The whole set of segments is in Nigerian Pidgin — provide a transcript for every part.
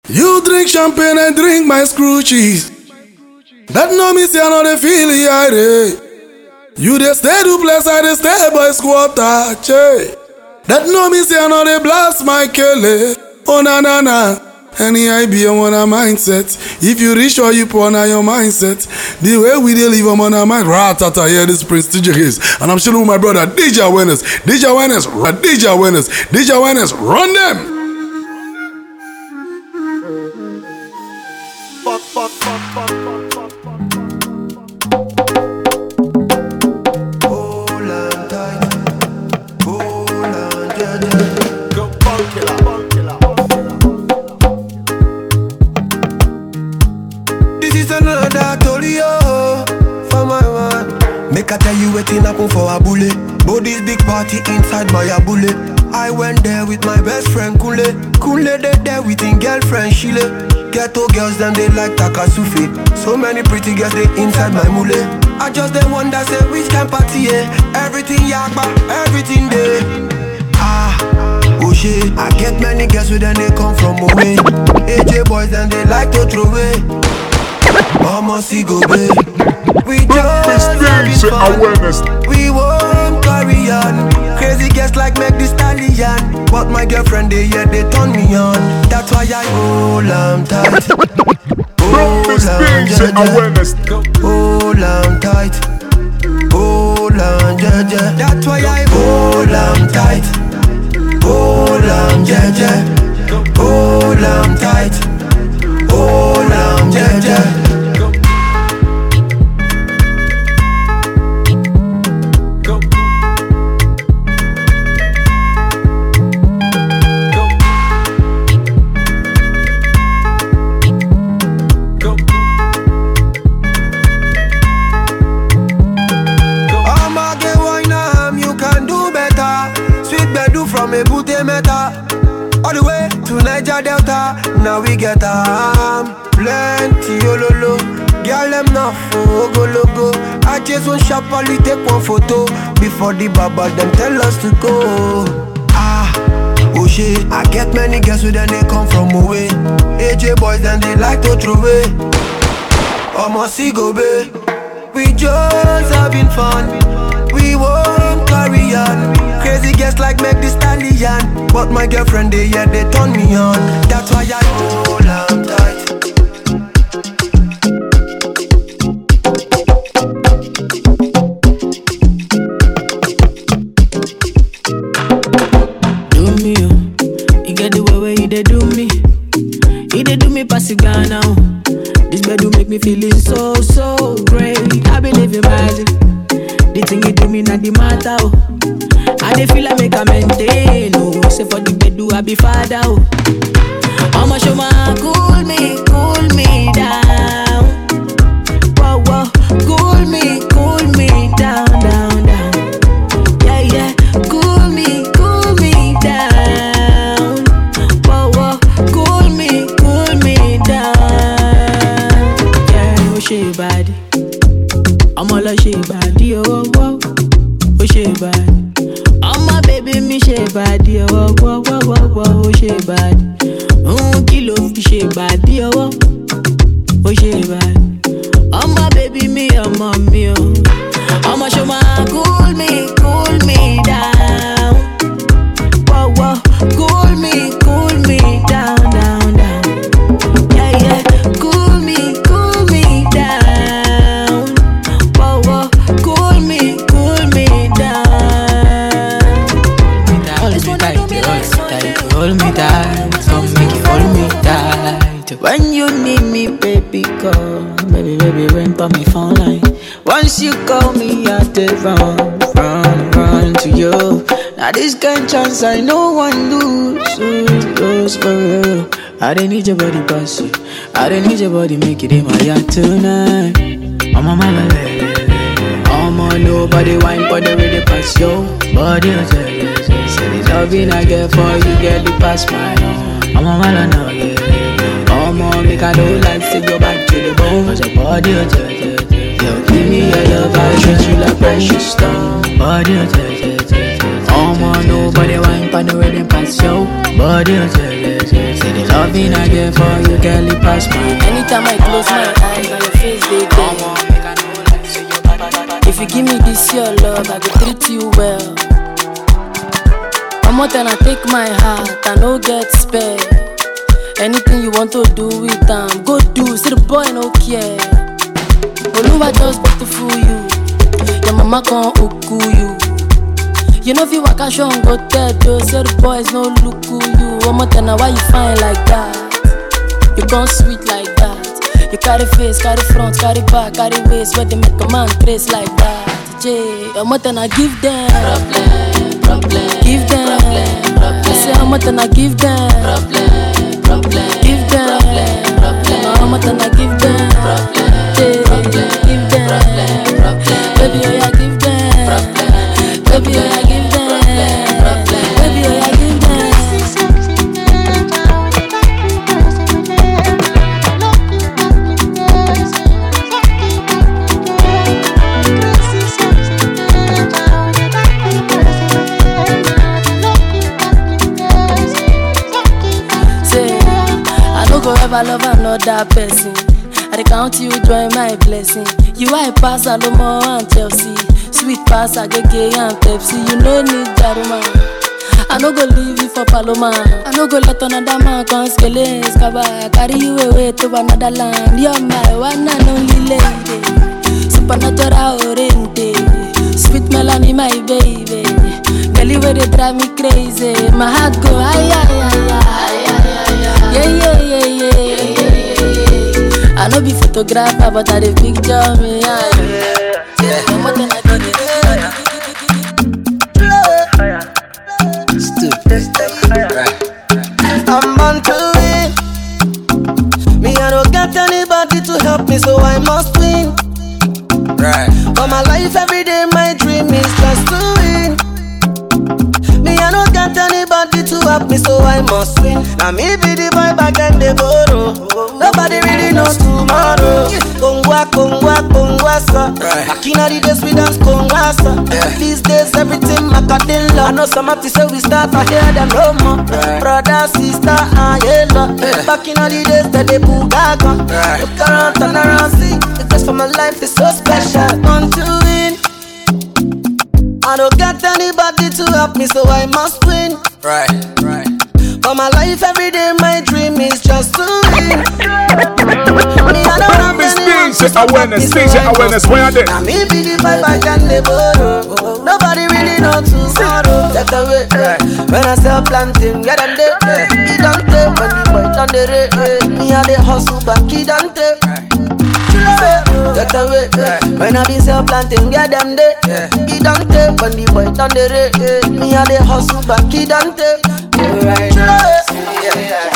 You drink champagne and drink my screw cheese. That no me say I know the feel it. You dey stay do place I dey stay boy squatter. Che. That no me say I know they blast my kele. Oh na na na. Any idea on a mindset. If you reach or you poor on your mindset. The way we dey live I'm on our mind. Ratata here this Prince DJ Hayes. And I'm chilling with my brother DJ Awareness. DJ Awareness. Ra- DJ Awareness. DJ Awareness. Run them. Hold on tight. Hold on, yeah, yeah. Go bunk killer, bunk killer. This is another story, oh, for my man. Make I tell you wetin happen for Abule. But this big party inside my Abule. I went there with my best friend Kule. Kule they there with him girlfriend Shile. Ghetto girls them they like Takasufi. So many pretty girls they inside my mule. I just they wonder say which kind party yeah. Everything yakba, everything there. Ah, oh shit. I get many girls with them they come from away. AJ boys and they like to throw away. Mama see go babe. We just having Experience fun. awareness. We won't carry on. Crazy guests like make the stallion. But my girlfriend they yeah they turn me on. That's why I hold on tight. Hold on, Experience yeah, yeah. awareness. Hold on tight. Hold on, yeah, yeah. That's why I hold on tight. Hold on, yeah, yeah. Hold on tight. Hold on, yeah, yeah. Go. Go. Go. I'ma get wine am, you can do better. Sweet bedu from a booty meta. All the way to Niger Delta. Now we get am plenty ololo. Girl them not for go logo. I just want sharply take one photo before the baba them tell us to go. Ah. Oh shit, I get many girls with them they come from away. AJ boys and they like to throw away. I'ma see go babe. We just having fun. We won't carry on. Crazy guests like make the stallion. But my girlfriend they yeah they turn me on. That's why I hold on tight. do me, oh. You get the way where you dey do me. You dey do me pass it Ghana, oh. This bed do make me feeling so, so great. I believe in magic. The thing you do me not the matter, oh. I dey feel I make a maintain, oh. Say for the bed do I be father, oh. I'ma show my cool me, cool me down. Whoa, whoa, cool me, cool me down, down, down. Yeah, yeah, cool me, cool me down. Whoa, whoa, cool me, cool me down. Yeah, oh she body, I'm all she body, oh, whoa, oh she body. I'm my baby, me she body, oh, whoa, whoa, whoa, whoa, oh she body. Mm, kilo fi she body, oh, whoa, oh she body. ọmọ bèbí mi ọmọ mi o ọmọ ṣo máa cool me cool me down wọ́wọ́ cool me cool me down down down yeah yeah cool me cool me down wọ́wọ́ cool me cool me down. Hold me tight, hold me tight, hold me tight, come make you hold me tight. When you need me, baby, call, baby, baby, ring for me phone line. Once you call me, I dey run, run, run to you. Now this kind chance I no one lose, lose, lose for real. I don't need your body, pass you. I don't need your body, make it in my yard tonight. I'm on my lele. I'm on nobody wine for the really pass yo body oh, yeah, yeah, yeah. Say the loving I get for you get the pass my own I'm on my now yeah I'm on make I don't like to go back to the bone Cause your body oh, yeah, yeah, yeah. Yo give me your love I treat you like precious stone Body oh, yeah, yeah, yeah, yeah. I'm on nobody wine for the really pass yo body oh, yeah, yeah, yeah. Say the loving loving I get for you, girl, it pass my Anytime I close my eyes, now your face they there. If you give me this your love, I will treat you well. I'm more than I take my heart, I no get spare. Anything you want to do with them, go do. See the boy no care. Oluwa just want to fool you. Your mama can uku you. You know if you walk show and go tell those say the boys no look who you. One more time, why you fine like that? You gone sweet like that. You carry face, carry front, carry back, carry waist, where they make a man trace like that. Jay, I'm more than I give them. Problem, problem, give them. Problem, I say I'm more than I give them. Problem, problem, give them. Problem, problem, I'm more than I give them. Problem, Jay, give them. Problem, problem, baby, oh yeah, give them. Problem, baby, oh yeah, give them. Problem, baby, oh yeah, give them. Say, I no go ever love another person. I dey count you join my blessing. You I pass Alomo and Chelsea, sweet pass Agege and Pepsi. You no need Jaruma. I no go leave you for Paloma. I no go let another man come skele skaba. Carry you away to another land. You're my one and only lady. Supernatural oriente, sweet melody, my baby. Girl, you way they drive me crazy. My heart go ay ay ay ay ay ay. Yeah yeah yeah yeah yeah yeah. I no be photographer, but I dey picture me. Yeah, yeah. I'm more than I got it. I'm on to win. Me, I don't got anybody to help me, so I must win. Right. For my life, every day, my dream is just to win. Me, I don't got anybody to help me, so I must win. Now, me be the boy back and the borrow. Nobody really knows tomorrow. Kongwa, kongwa, kongwa, sa. Right. Back in the days, we dance kongwa, sa. These days, everything macadilla. I know some have to say we start, I hear them no more. Right. Brother, sister, I yellow. Yeah. Back in the days, that they bugaga. Right. Look around, turn around, see. Because for my life is so special. Want to win. I don't get anybody to help me, so I must win. Right. Right. For my life, every day, my dream is just to win. Me, I don't have Miss anyone DJ to support awareness, me, so DJ I must awareness, where are they? Now me be the vibe I can the borrow. Nobody really know tomorrow. Take away. eh. When I sell planting, get them there. eh. He don't take when the boy done the rate. eh. Me and the hustle back, he don't take. Get away. eh. When I be sell planting, get them there. He don't take when the boy done the rate. eh. Me and the hustle back, he don't take. Right. Yeah.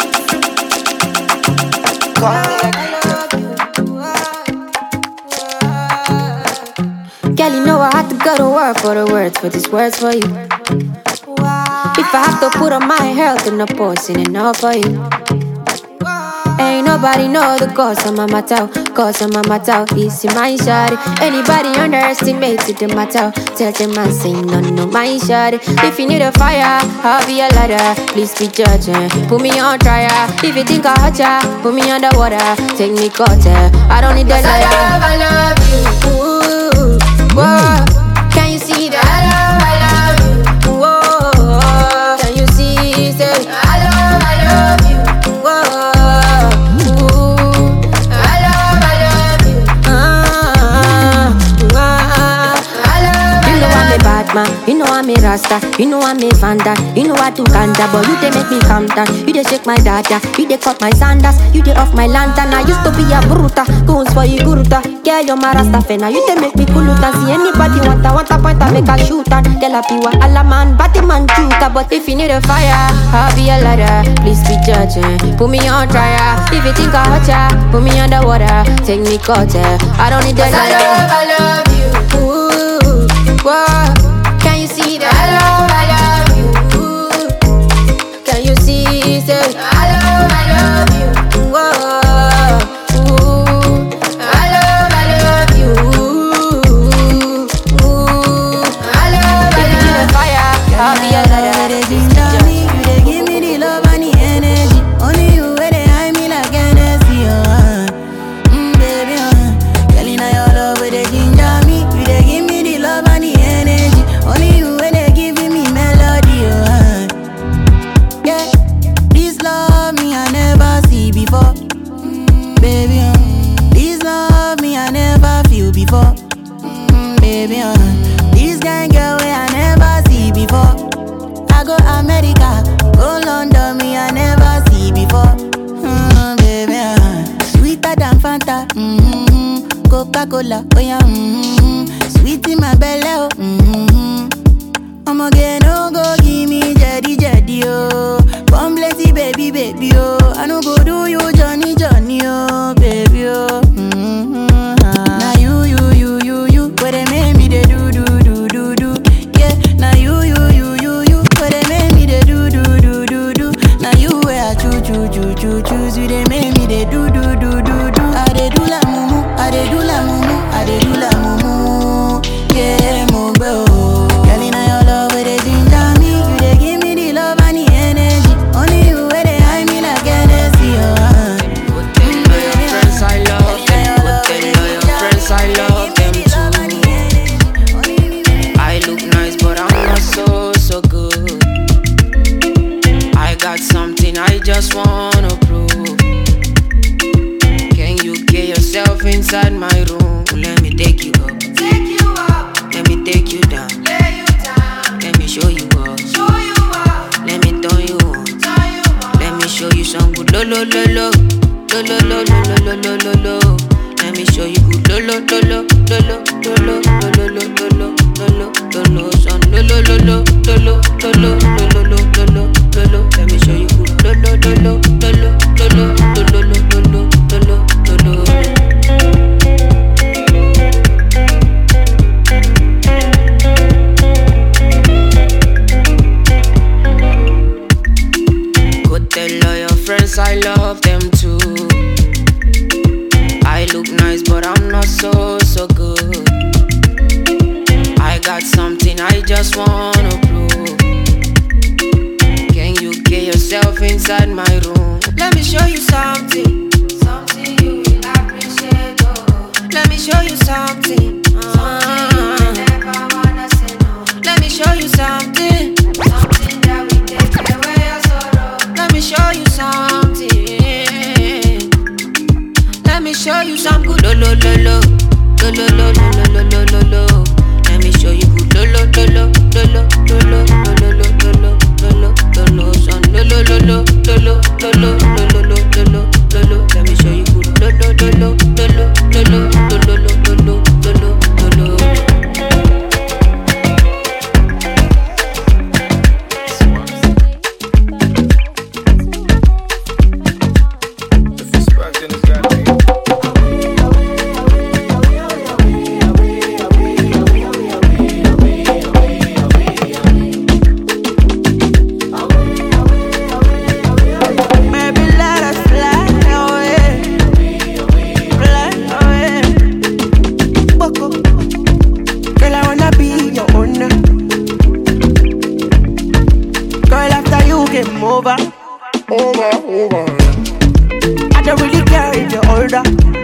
Girl, you know I had to go to work for the words, for these words for you. If I have to put on my health in the post, in enough for you. Ain't nobody know the cause of my matter, cause of my matter. It's in my shawty. Anybody underestimated the matter, tell them I say no, no, my shawty. If you need a fire, I'll be a ladder. Please be judging, put me on trial. If you think I hurt ya, put me underwater, take me cutter. I don't need that liar. I love, I love you. Ooh, whoa. Can you see that? I love, I love you. Whoa, can you see? Say, I love, I love you. Whoa, ooh, I love, I love you. Ah, ah, I love, you know I'm a bad man, you know I'm a rasta, you know I'm a vanda, you know I do ganja, but you they make me calm down. You they shake my dada, you they cut my sandals, you they off my lantern. I used to be a bruta, goons for you guruta. Girl, you're my rasta fena, you they make me kuluta. See anybody want a want a point, I make a shooter. Tell a piwa, alla man, batty man juka. But if you need a fire, I'll be a ladder. Please be judging, put me on trial. If you think I hurt ya, put me underwater, take me cutter. I don't need that liar. I love, I love you. Ooh, whoa. Can you see that? I love, I love you. Ooh, can you see? Say, I love, I love you. Whoa, ooh, I love, I love you. Ooh, I love, I love fire. I'll be a lighter. You dey give me the love and the energy. Only Coca-Cola, oh yeah, mm-hmm. Sweet in my belly, oh, mm-hmm. I'ma get no go give me jetty jetty oh. Come plenty baby baby oh. I no go do you Johnny Johnny oh baby oh. Mm-hmm. Now you you you you you where they make me they do do do do do. Yeah. Now you you you you you where they make me they do do do do do. Now you where I choo choo choo choo choose you they make me they do do do do do. I they do la mumu, I they do la mumu, I they do la mumu. Yeah, mo bro. Girl, inna your love where they ginger me, you they give me the love and the energy. Only you where they hide me like Hennessy, oh. uh. Friends, I love them. Go tell all your friends I love them too. I look nice, but I'm not so so good. I got something I just wanna prove. Can you get yourself inside my room? Let me take you up. Take you up. Let me take you down. Lay you down. Let me show you up. Show you up. Let me turn you on. Turn you on. Let me show you some good lo lo lo lo. Lo lo lo lo lo lo lo lo lo. Let me show you good lo lo lo lo lo lo lo lo lo lo lo lo lo lo lo lo son lo lo lo lo lo lo lo lo lo lo lo lo lo lo lo. Let me show you good lo lo lo lo lo lo lo lo lo lo lo lo lo lo lo lo. Go tell all your friends I love them too. I look nice, but I'm not so so good. I got something I just wanna prove. Can you get yourself inside my room? Let me show you something. Something you will appreciate. Oh. Let me show you something. Ah. Let me show you something. Something that will take away your sorrow. Let me show you something. Let me show you some good lo lo lo lo lo lo lo lo lo lo lo lo lo. Let me show you good lo lo lo lo lo lo lo lo lo lo lo lo lo lo lo lo son lo lo lo lo lo lo lo lo lo lo lo lo lo lo lo. Let me show you good lo lo lo lo lo lo lo lo lo lo lo lo lo lo lo lo lo. Maybe let us fly away, fly away. Boko, girl, I wanna be your owner. Girl, after you came over, over, over. I don't really care if you're older.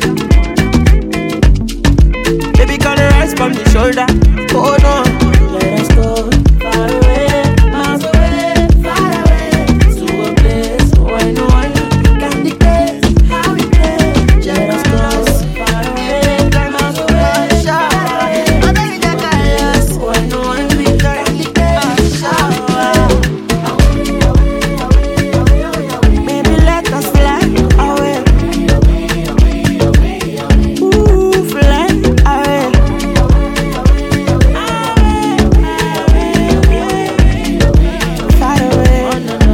Baby, can rise from the shoulder. Oh no, let us go far away, miles away, far away to a place where no one can dictate how we play. Let us go far away, miles away, far away. I think that I us where no one can dictate shower. Maybe let us fly away. Ooh, fly away. Far away.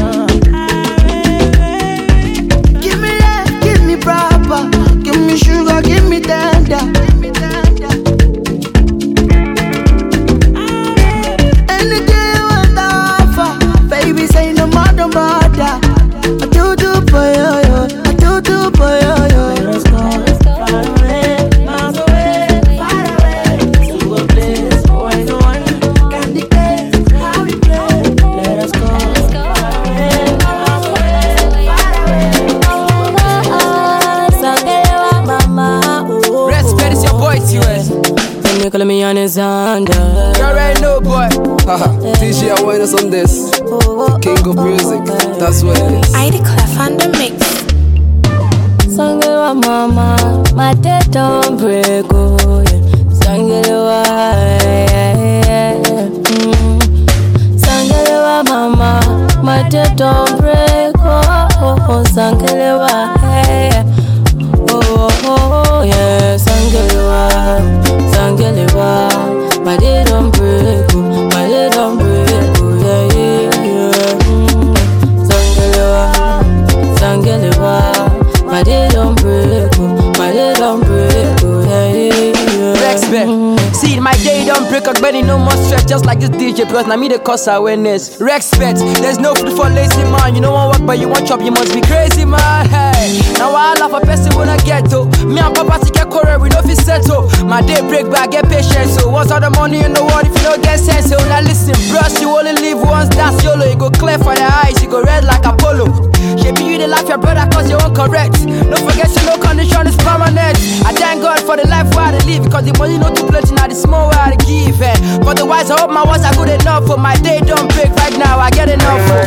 Give me love, give me proper. Give me sugar, give me tender. Anything you want to offer, baby, say no more, no bother. I do do for you, yo. I do do for you, yo. Let's go far away, miles away, far away to a place where no one can dictate how we play. Let us go far away, miles away, far away. Respect is your boy, TUS. They call me Alexander. You already know, boy. Haha, DJ awareness on this. King of music, that's what it is. I declare fan the mix. Sangalewa mama, my dead don't break, oh yeah. Sangalewa, yeah, yeah, yeah. Mm. Sangalewa mama, my dead don't break, oh, oh, oh. Sangalewa, yeah, yeah. Oh, oh, oh, yeah, Sangalewa, don't break a belly, no more stress. Just like this DJ, plus now me the cause awareness. Respect, there's no food for lazy man. You don't want work, but you want chop, you must be crazy, man. Hey, now I laugh a person when I get to. Me and Papa to get quarrel, we know if it's settle. My day break, but I get patience. So what's all the money in the world if you don't get sense? So now listen, bros, you only live once, that's YOLO. You go clear for your eyes, you go red like Apollo. Shape you the life your brother cause you won't correct. Don't forget you no condition is permanent. I thank God for the life where I dey live because the money no too plenty now the small where I dey give. Eh. For the wise, I hope my words are good enough for my day don't break right now. I get enough for.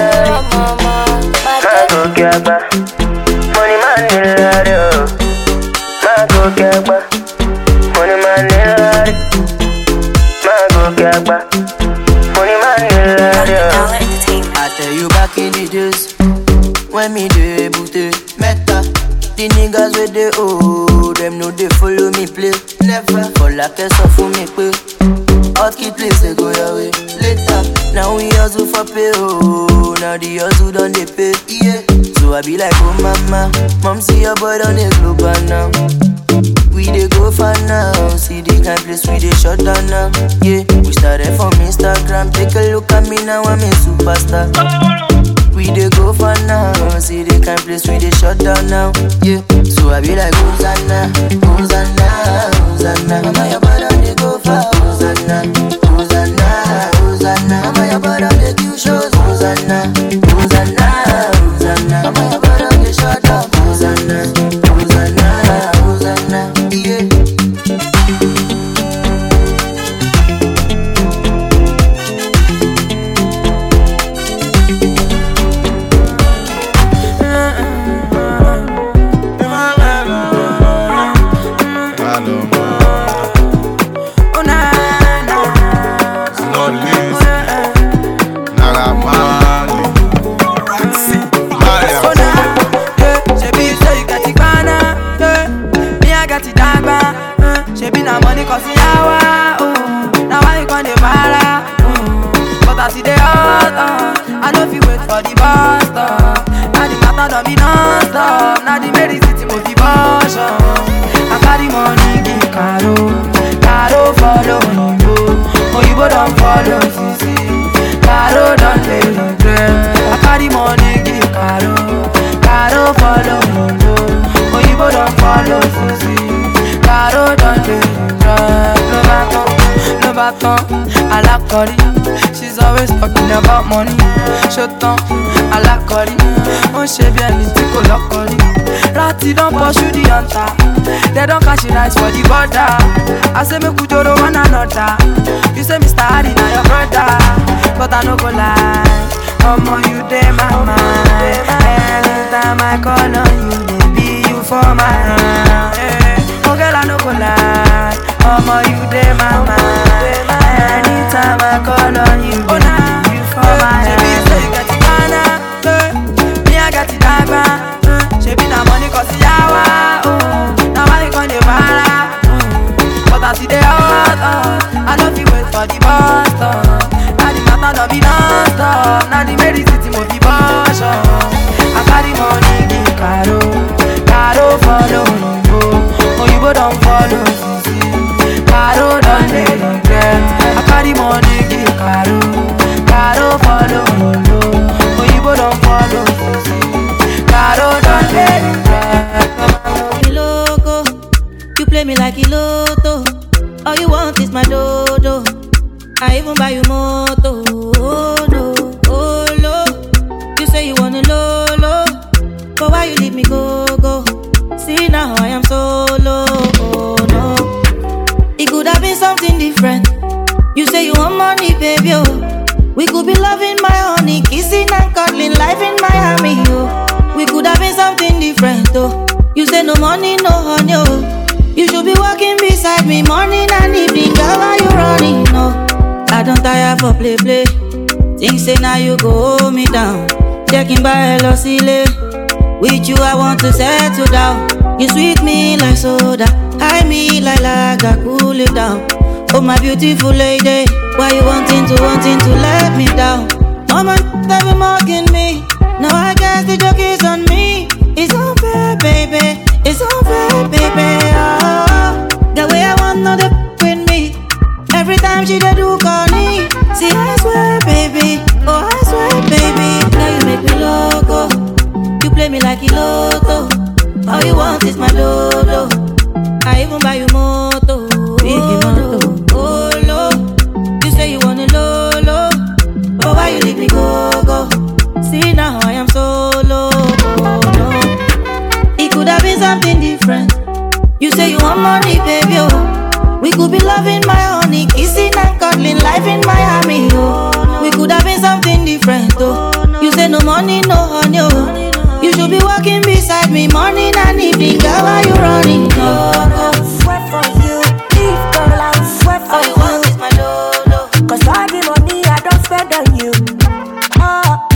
Mago Gaba, money man in love. Mago Gaba, money man in love. Mago Gaba, money man in love. I tell you back in the days when me dey booty meta. The niggas with the oh, them know they follow me play. Never for like a so for me pay. Hot key place they go your way later. Now we hustle for pay oh, now the hustle done they pay yeah. So I be like oh mama, mom see your boy on the global now. We dey go far now, see the kind place we dey shut down now. Yeah, we started from Instagram, take a look at me now, I'm a superstar. We dey go far now, see the kind place we dey shut down now. Yeah, so I be like Hosanna, Hosanna, Hosanna. Mama your brother dey go far, Hosanna, Hosanna, Hosanna. Mama your brother dey do shows, Hosanna, Hosanna, Hosanna. Mama your brother dey shut down, Hosanna, Hosanna, Hosanna. Yeah. Oh na na. Oh na. Yeah, shebi you say you got it gbana. Yeah, me I got it dagba. Uh, shebi na money cause yawa. Oh, now why you gonna para? Mm. But as it dey hot, uh, I no fit wait for the bus stop. Now the matter don be non-stop. Now the Mary city mo fi bus up. I carry money give Caro, Caro follow Oyinbo, Oyinbo don follow Sisi, Caro don dey regret. I carry money give Caro, Caro follow Oyinbo, Oyinbo don follow Sisi, Caro don dey regret. Ló bá tán, ló bá tán, alákọ̀rí. She's always talking about money. Ṣó tán, alákọ̀rí. Ó ń ṣe bí ẹni tí kò lọ́kọ̀ rí. Rati don pursue the hunter. They don catch the eyes for the border. I say make we joro one another. You say Mr. Harry na your brother, but I no go lie. Omo you dey my mind. Anytime I call on you, baby you for my hand. Eh, Oh girl I no go lie. Omo you dey my mind. Anytime I call on you, baby you for my hand. Shebi you say you get it Ghana, eh, me I get it Dagba. eh, Shebi na money cause yawa. Oh, now why you gonna para? Mm. But as it dey hot, uh, I no fit wait for the bus stop. Now the matter don be non-stop. Now the Mary city mo fi bus up. I carry money give Caro, Caro follow Oyinbo, Oyinbo don follow Sisi, Caro don dey regret. I carry money give Caro, Caro follow Oyinbo, Oyinbo don follow Sisi, Caro don dey regret. loco. You play me like Iloto. All you want is my dodo. I even buy you moto. Oh no, oh no. You say you wanna lolo, but why you leave me go go? See now I am solo. Oh no, it could have been something different. You say you want money, baby. Oh, we could be loving my honey, kissing and cuddling, life in Miami. Oh, we could have been something different. Oh, you say no money, no honey. Oh, you should be walking beside me morning and evening. Girl, why you running? No, I don't tire for play play. Think say now you go hold me down. Checking by hello silly. With you, I want to settle down. You sweet me like soda, high me like lager, cool it down. Oh my beautiful lady, why you wanting to wanting to let me down? All my they be mocking me. Now I guess the joke is on me. It's unfair, baby. It's unfair, baby. Oh, the way I want know the with me. Every like a lotto. All you want is my dodo. I even buy you moto. Big moto. Oh, low. You say you want a low, low. But why you leave me go, go? See now I am solo. Oh, no. It could have been something different. You say you want money, baby, oh. We could be loving my honey, kissing and cuddling, life in Miami, oh. We could have been something different, oh. You say no money, no honey, oh. You should be walking beside me morning and evening, girl, why you running? Oh, oh. Sweat for you, leave girl, I'm sweat for All you want is my dodo. Cause all the money I don't spend on you. Oh,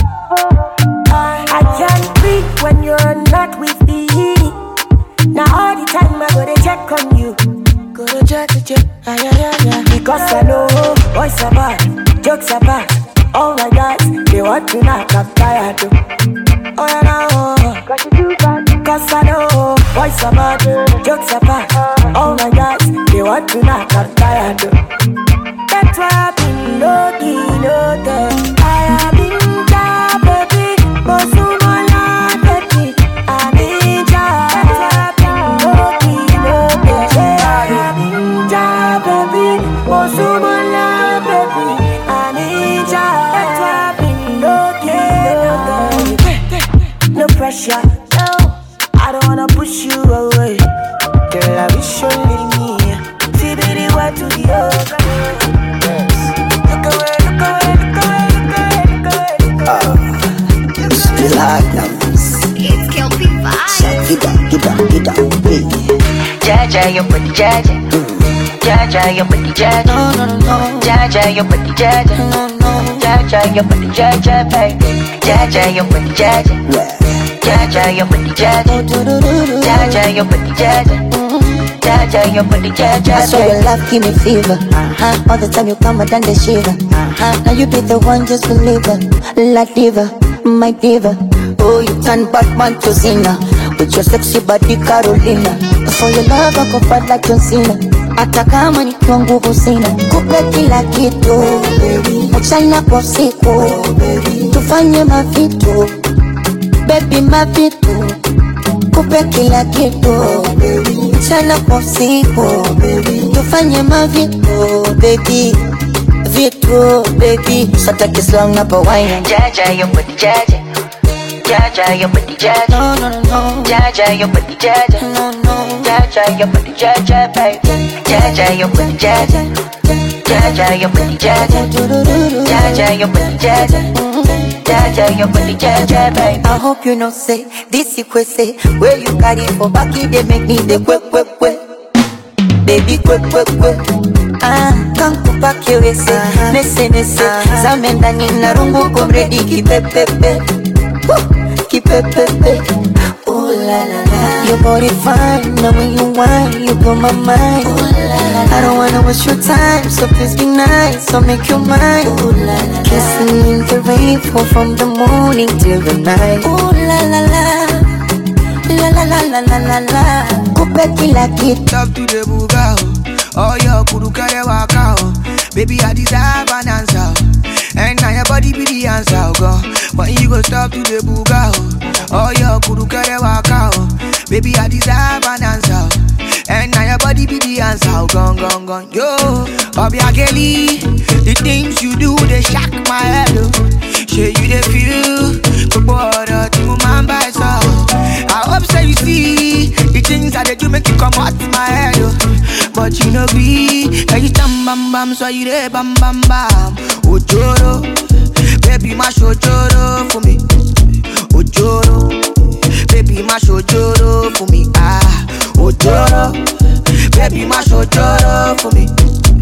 I can't breathe when you're not with me. Now all the time I gotta check on you. Gotta check, check, ah, yeah, yeah, yeah. Because I know boys are bad, jokes are bad. Oh my God, they want to knock up tired. too. Oh yeah, now, cause you do bad. Cause I know boys are bad, jokes are bad. Oh my God, they want to knock up tired. too. That's why I've been looking, looking. I have been down, baby. Bosumola, baby. I'm in job. That's why I've been looking, looking. I have been down, baby. Bosumola, baby. I'm in job. That's why I've been looking, looking. No pressure, no. I don't wanna push you away. Girl, I wish you leave me. See, baby, what to the other. Look away, look away, look away, look away, look away, look away. Still hard numbers. It's Kelpie Vibes. Get up, get up, get up, hey. Jaja, your body jaja. Jaja, your body jaja. No, no, no, no. Jaja, your body jaja. No, no. Jaja, your body jaja, baby. Jaja, your body jaja. Jaja, your body jaja. Jaja, your body jaja. Jaja, your body jaja. I saw your love give me fever. Uh-huh. All the time you come, I done the shiver. Uh-huh. Now you be the one, just believe it. La diva, my diva. Oh, you turn Batman to Zina. With your sexy body, Carolina. For your love, I go fight like John Cena. Hata kama nikiwa nguvu sina, kupe kila kitu mchana kwa usiku, tufanye mavitu baby, mavitu kupe kila kitu mchana kwa usiku, tufanye mavitu baby, vitu baby, sata kislang na pawaina Jaja, your body jaja. Jaja, your body jaja. No, no, no, no. Jaja, your body jaja. No, no. Jaja, your body jaja, baby. Jaja, your body jaja. Jaja, your body jaja. Jaja, your body jaja. Jaja, your body jaja, baby. I hope you know say this you say where you carry for back it they make me the quick quick quick baby quick quick quick ah kankupa kiwese nese nese zame ndani na rungu komredi kipepepe Woo, kipepepe Ooh la la la Your body fine, now when you whine, you blow my mind Ooh la la la I don't wanna waste your time, so please be nice, so make you mine Ooh la la la Kissing in the rain, fall from the morning till the night Ooh la la la La la la la la la la Kupe kila kitu Love to the buga oh. Oh your kuru kare waka oh. Baby I deserve an answer oh. And now your body be the answer oh, God. When you go stop to the buga oh. Oh your kuru kare waka oh. Baby I deserve an answer oh. And now your body be the answer oh. Gone gone gone Yo Obiageli The things you do they shock my head oh. Shey you dey feel Gbogbo ọ̀rọ̀ tí mo máa ń bá ẹ sọ. I hope say you see the things I dey do make you comot my head o. But you no gree, can you stand bam bam so you dey bam bam bam. Ojoro, baby má ṣojoro fún mi. Ojoro, baby má ṣojoro fún mi. Ah, ojoro, baby má ṣojoro fún mi.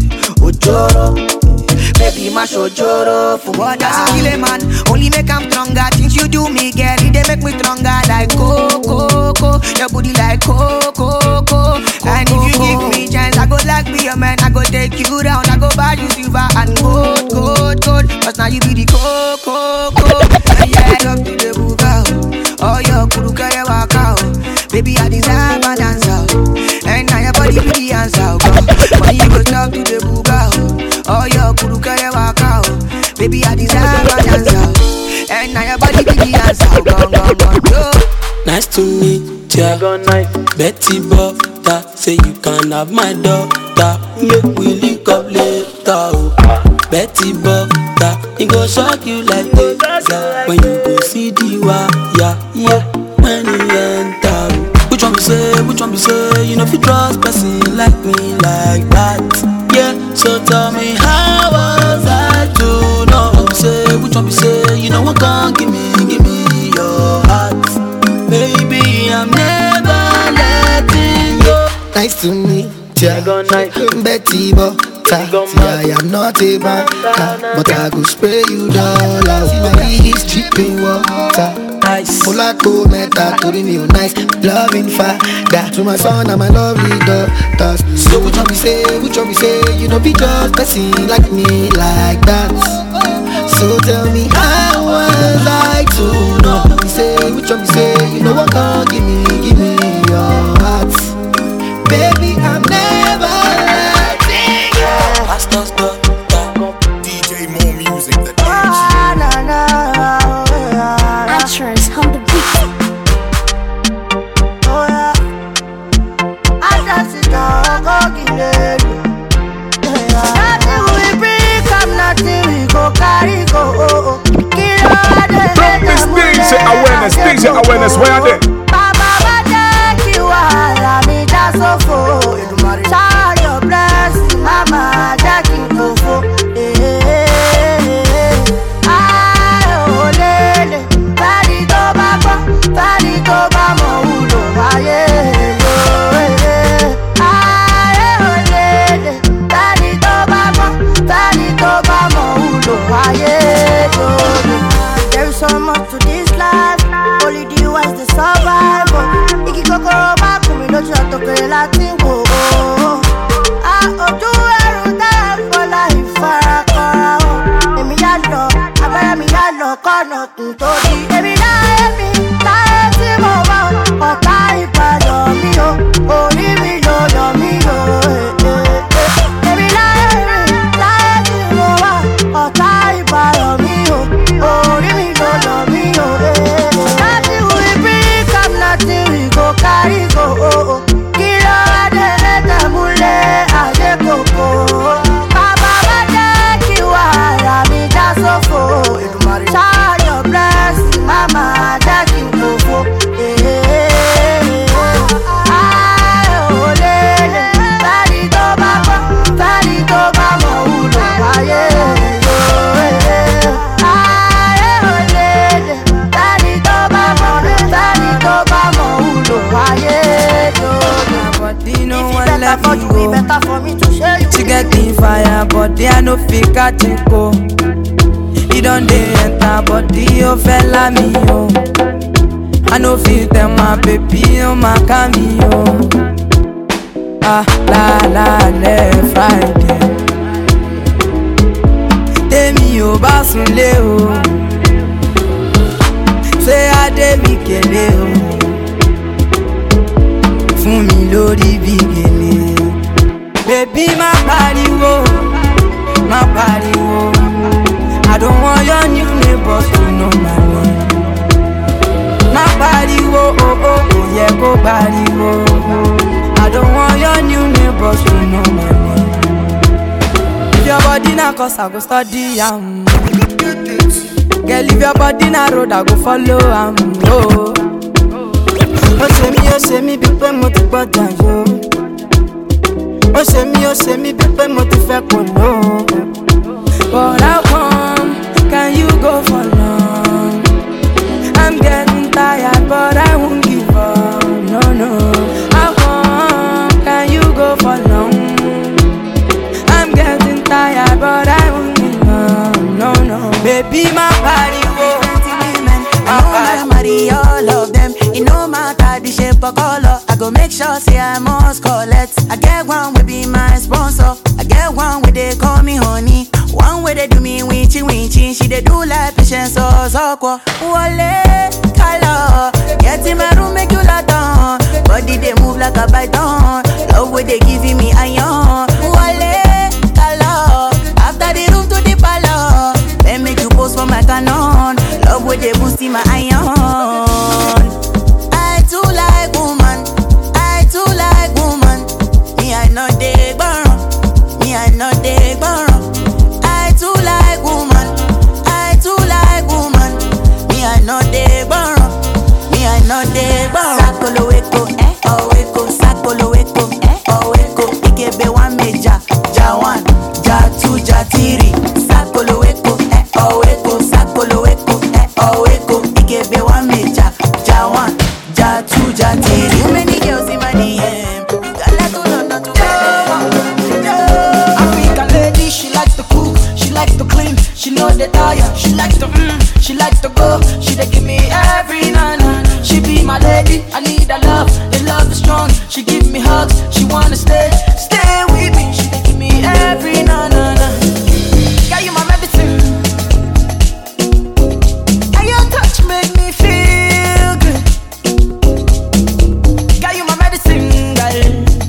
Ojoro. Baby, my shojoro for what does it kill a man? Only make I'm stronger. Things you do me, girl, it they make me stronger. Like coco, coco, your booty like coco, coco. And if you give me chance, I go like be your man. I go take you down. I go buy you silver and gold, gold, gold. Cause now you be the coco, coco. And yeah, I love to the buga. Oh, your kuru kare waka. oh. Baby, I deserve an answer. oh. And now your body be the answer. oh, God. When you go talk to the buga. oh. Oh, your kuru kare waka. oh. Baby, I deserve an answer. oh. And now your body be the answer. oh, Gone, gone, gone. Yo. Now Nice to meet ya. Betty Butter, say you can have my daughter. Make we link up later. Oh. Betty Butter, it go shock you like this. Yeah. When you go see the wire, yeah. When you enter. oh. Which one be say, which one be say, you know if you trust person like me like that. Yeah, so tell me how was I to know? Say, which one be say, you know what can give me, give me your heart. Baby, I'm never letting go. Nice to meet ya. Betty Butter. See, I am not a banker, but I go spray you dollars. Baby, it's dripping water. Nice. Molato meta, torí mi ò nice. Loving father to my son and my lovely daughters. So which one we say, which one we say, you know be just person like me like that. So tell me how was I to know? We say, which one we say, you know what can give me, give me your heart. Baby, I'm never letting go. Pastor's DJ more music that Ah, na, na, yeah. Actress on the beat. Oh, yeah. I just sit down, go kill it. Nothing we bring, come nothing we go carry go. Oh, oh. Kill all the Don't miss DJ awareness, DJ awareness, where are they? Bàbá bá jẹ́ kí wàhálà mi já sófo. Shower your blessing, mama jẹ́ kí n fòfo. Ayé ò lélẹ̀, fẹ́ni tó bá gbọ́, fẹ́ni tó bá mọ̀ wúlò wáyé lò. Ayé ò lélẹ̀, fẹ́ni tó bá gbọ́, fẹ́ni tó bá mọ̀ wúlò wáyé lò. There is so much to this life, only the wise dey survive. oh. Igi kòkòrò bá kùn mí lójú àtòkèrè láti wò ó. A ojú ẹrù tẹ́lẹ̀ fọlá ìfarakọra o. Èmi yá lọ, abẹ́rẹ́ mi yá lọ, kọ́nà kùn tó di. Èmi láyé mi, láyé tí mo wá o. Ọ̀tá ìbàdàn mi o, orí mi ló yọ mí o. Èmi láyé mi, láyé tí mo wá o. Ọ̀tá ìbàdàn mi o, orí mi ló yọ mí o. Nothing we bring, come nothing we go carry go. Kí ló wá dé lẹ́tẹ̀ múlẹ̀ ayé kòkó? Bàbá bá jẹ́ kí wàhálà mi já sófo. Shower your blessing, mama jẹ́ kí n fòfo. Ayé ò lélẹ̀, fẹ́ni tó bá gbọ́, fẹ́ni tó bá mọ̀ wúlò wáyé lò. Ayé ò lélẹ̀, fẹ́ni tó bá gbọ́, fẹ́ni tó bá mọ̀ wúlò wáyé lò. Body no If one it better let for me you, it go. better for me to show you. She get the fire, body I no fit catch it go. He don't dey enter body, oh fella me oh. I no fit tell my baby, oh my cameo. Ah la la le Friday. Tèmi ò bá sunlé o. Ṣé Adé mi kélé o? Fún mi lórí bí gèlè. Bébí má pariwo, má pariwo. I don't want your new neighbors to know my name. Má pariwo, oh oh, kò yẹ kó pariwo. I don't want your new neighbors to know my name. If your body na cause I go study am. Girl, if your body na road, I go follow am. Oh. Ó ṣe mí, ó ṣe mí bí pé mo ti gbọ́dọ̀ yó. Ó ṣe mí, ó ṣe mí bí pé mo ti fẹ́ kò ló. But how come can you go for long? I'm getting tired, but I won't give up. No, no. How come can you go for long? I'm getting tired, but I won't give up. No, no. Baby, my body, whoa. I know I marry all of them. It no matter the shape or color. I go make sure say I must collect. I get one will be my sponsor. I get one where they call me honey. One way they do me winchy winchy. She they do like patience or soko. Wale color. Get in my room make you lot down. Body they move like a python. Love way they giving me iron. Wale color. After the room to the palace. Then make you post for my canon. Love way they boosting my iron. I I know they Sakolo weko, eh, oh weko, sakolo weko, eh, oh weko. Ikebe one major, ja one, ja two, ja three. Sakolo weko, eh, oh weko, sakolo weko, eh, oh weko. Ikebe one major, ja one, ja two, ja three. Too many girls in my DM. You got let to London to African lady, she likes to cook, she likes to clean, she knows the tire, she likes to mm, she likes to go, she dey give me every night. She be my lady, I need her love, the love is strong. She give me hugs, she wanna stay, stay with me. She dey give me every night. Girl, you my medicine. And your touch make me feel good. Girl, you my medicine, girl.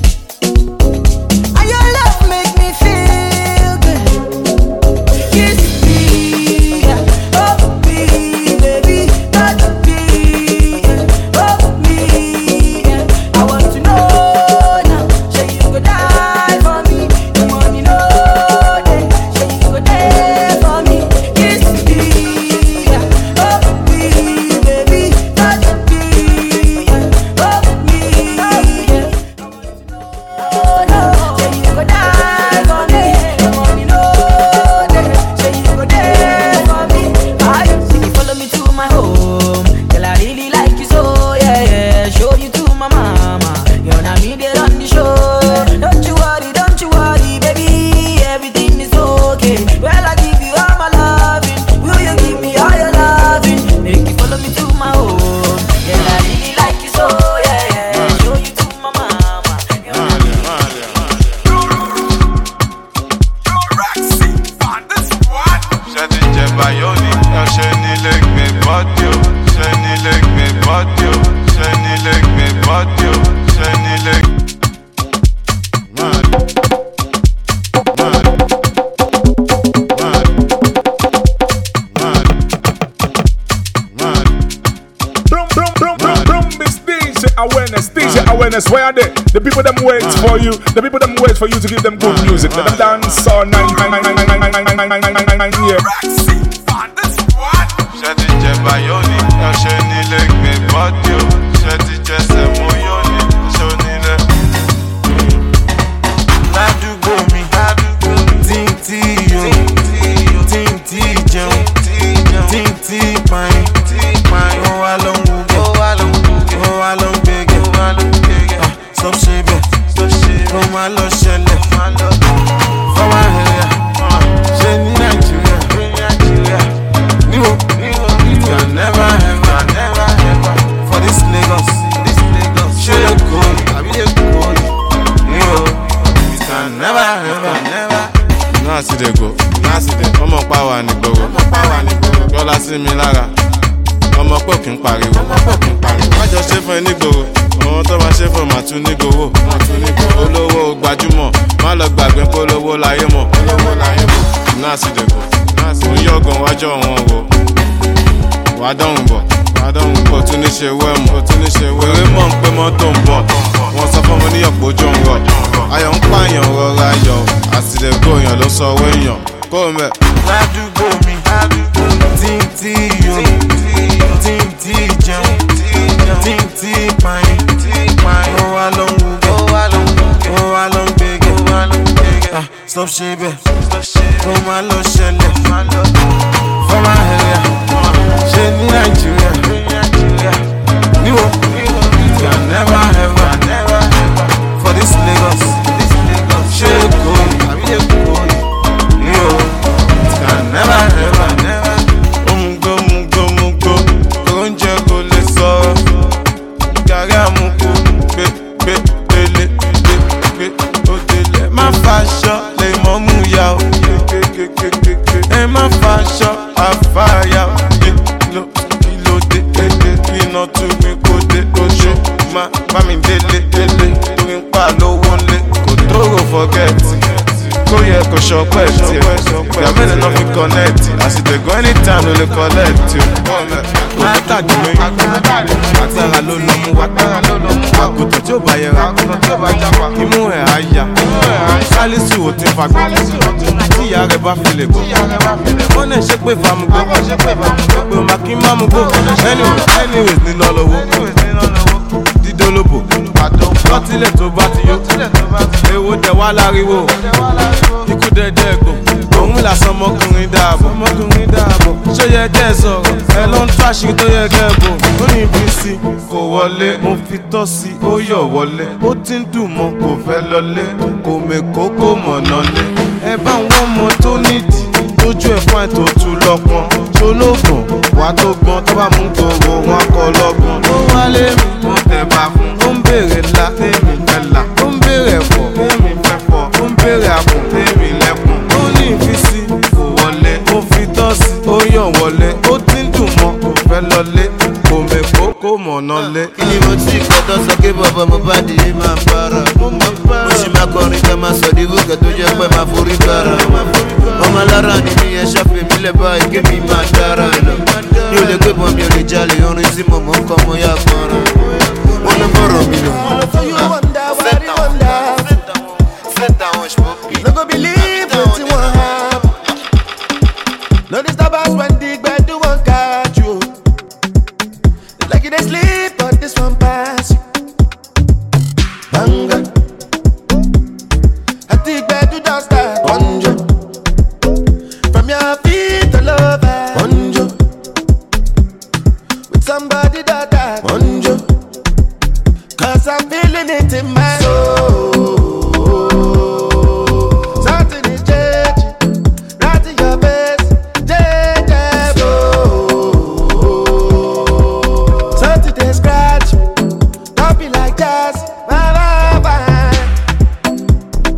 And your love make me feel good. Kiss me, yeah. oh me, baby, touch me, yeah. oh me. yeah. I want to know now, say you go die for me. The money no dey, say you go there for me. Kiss me, yeah. oh me, baby, touch me, yeah. oh me. yeah. Oh no, say you go die for me. The money no dey, say you go there for me. I say you follow me to my home, girl I really like you so yeah yeah. Show you to my mama, you know me they run the show. Don't you worry, don't you worry, baby, everything is okay. Well I give you all my loving, will you give me all your loving? Make you follow me to my home, girl I really like you so yeah yeah. Show you to my mama, you know me. ṣe ti jẹ bayoni ṣe nílé gbé bọ́dí o ṣe nílé gbé bọ́dí o ṣe nílé gbé bọ́dí o ṣe nílé. Brum, brum, brum, brum, brum, it's DJ awareness, DJ awareness. Where are they? The people them wait for you. The people them wait for you to give them good music. Let them dance all night, nine, nine, nine, nine, nine, nine, nine, nine, nine, nine, nine, yeah. ṣe ti jẹ bayoni ṣe nílé gbé bọ́dí o ṣe ti jẹsẹ̀ mú yoni ṣe onílé. ládùúgbò mi tí ń tí yọ tí ń tí jẹun tí ń tí pààyàn ó wá ló ń wúgẹ̀ ó wá ló ń gbẹ̀gẹ̀ sọ ṣe bẹ́ẹ̀ ó máa lọ ṣẹlẹ̀ fọwọ́ ẹ̀yà ṣe ní nàìjíríà níwò you can never ever for this lagos ṣe lè kó àbí lè kó níwò you can never ever. náà sì dé go náà sì dé ọmọ pàwọ́ nígboro yọlá sí mi lára ọmọ pò kí n pariwo wájọ ṣe fún ẹ nígboro àwọn tó máa ṣe fún màá tún nígboro olówó gbajúmọ̀ má lọ gbàgbé polówó láyé mọ̀ náà sì dé go mo yọ̀gàn wájọ wọn wo wà á dọ̀hùn bọ̀ wà á dọ̀hùn bọ̀ tún ní ṣe wẹ́mù wèrè mọ̀ ń pé mọ́tò ń bọ̀ wọ́n sọ fún ọmọ níyọ̀pọ̀ ojú ń rọ̀ ayọ̀ ń pààyàn rọra yọ àtìlẹ́gbò èèyàn ló sọ owó èèyàn kó o mẹ́. ládùúgbò mi tí ń tí yọ tí ń tí jẹun tí ń tí pààyàn ó wá ló ń wúgẹ̀ ó wá ló ń gbẹ̀gẹ̀ Ah, stop ṣe bẹ́ẹ̀ ó máa lọ ṣẹlẹ̀ fọ́mà ẹ̀yà ṣe ní nàìjíríà níwò you can never ever for this lagos ṣe èkó àbí èkó níwò you can never ever omugbo mugbo mugbo oúnjẹ kò lè sọ̀rọ̀ gàrí àmukù gbé gbé délé gbé gbé ó délé má faṣọ lè mọ́ mú ya o ẹ má faṣọ àfàyà o kìló kìló dé dédé iná tún mi kó dé oṣù má bá mi délé délé torí ń pa lówó ńlé kò tóóró fọgẹ́tì kó yẹ kó ṣọpẹ́ tiẹ̀ ìgbà mélòó náà fi kọ́nẹ́ẹ̀tì àsìtẹ̀gọ́ anytime ló lè kọ́lẹ́ẹ̀tì o. látàdí mi agbára ló lọ mú wa àgùntàn tí ó bá yẹra imú ẹ̀ á yà sálísù ò ti fagbọ́ tí ìyá rẹ̀ bá fi lè gbọ́ wọ́n náà ṣe pé famugbó pé o máa kí má mú gbó Anyway, anyways ní lọ lọ́wọ́ dídólóbò lọ́tílẹ̀ tó bá ti yó èwo dẹ̀ wá láriwo ikú dẹ̀dẹ̀ gbò òun làsán ọmọkùnrin dáàbò ọmọkùnrin dáàbò ṣó yẹ kẹ́ ẹ sọ̀rọ̀ ẹ ló ń tó àṣírí tó yẹ kẹ́ ẹ bò ó ní ibi sí kò wọlé mo fi tọ́ sí ó yọ̀ wọlé ó ti ń dùn mọ́ kò fẹ́ lọlé kò mèkó kò mọ̀nà lé ẹ bá ń wọ́n mọ tó nídìí lójú ẹ̀ fún àìtó tu lọ́pọ̀n ṣolóògùn wà tó gbọ́n tó bá mú gbòòrò wọn kọ lọ́gbọ̀n ó wálé mi mo tẹ̀ bá fún ó ń béèrè ńlá tèmi fẹ́ là ó ń béèrè ẹ̀fọ́ tèmi fẹ́ fọ́ ó ń béèrè àpọ̀n tèmi lẹ́kùn ó ní ìfisí kò wọlé ó fi tọ́ sí ó yàn wọlé ó ti ń dùn mọ́ kò fẹ́ lọlé kò mèkó kò mọ̀nà lé. kí ni mo ti kọ́ tó sọ pé bàbá mo bá di máa bára mo sì máa kọrin ká máa sọ di wúkẹ́ tó jẹ́ pé máa forí bára ọmọ alára ni mi ẹ ṣàfihàn mi lẹ́ báyìí kí mi máa dára lọ mi ò lè gbé bọ́n mi ò lè jalè orin tí mo mọ̀ ń kọ́ mo yá gbọ́nràn wọ́n ló fọ̀rọ̀ mi lọ. No go believe wetin wan happen. No disturb us when the gbedu wan catch you. It's like you dey sleep, but this one pass you. Banga. At the gbedu don start. Bonjo. From your feet all over. Bonjo. With somebody that that. Bonjo. Cause I'm feeling it in my soul. Something is changing. Right in your face. Change Something they scratch. Don't be like that. Bye, bye, bye.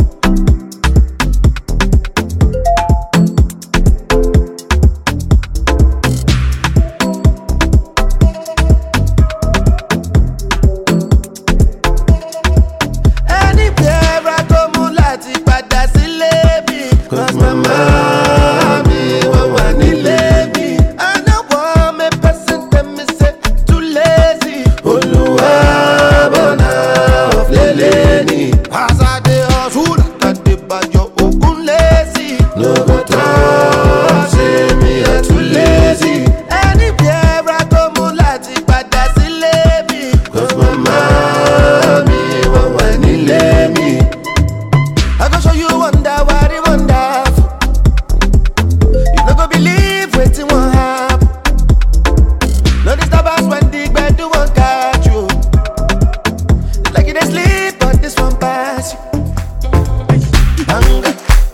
Anywhere I go, mo láti padà sílé mi. Cause mama mi wọ́n wà nílé mi. I no wan make person tell me say too lazy. Olúwa bọ̀nà ọ̀flẹ̀lẹ̀ ni. As I dey hustle, tàdé bàjọ́ ògùn lazy. No go talk say me I too lazy. Anywhere I go, mo láti padà sílé mi. Cause mama mi wọ́n wà nílé mi. I go show you wonder what it wonderful. You no go believe wetin wan happen. No disturb us when the gbedu wan catch you. It's like you dey sleep, but this one pass you. Banga.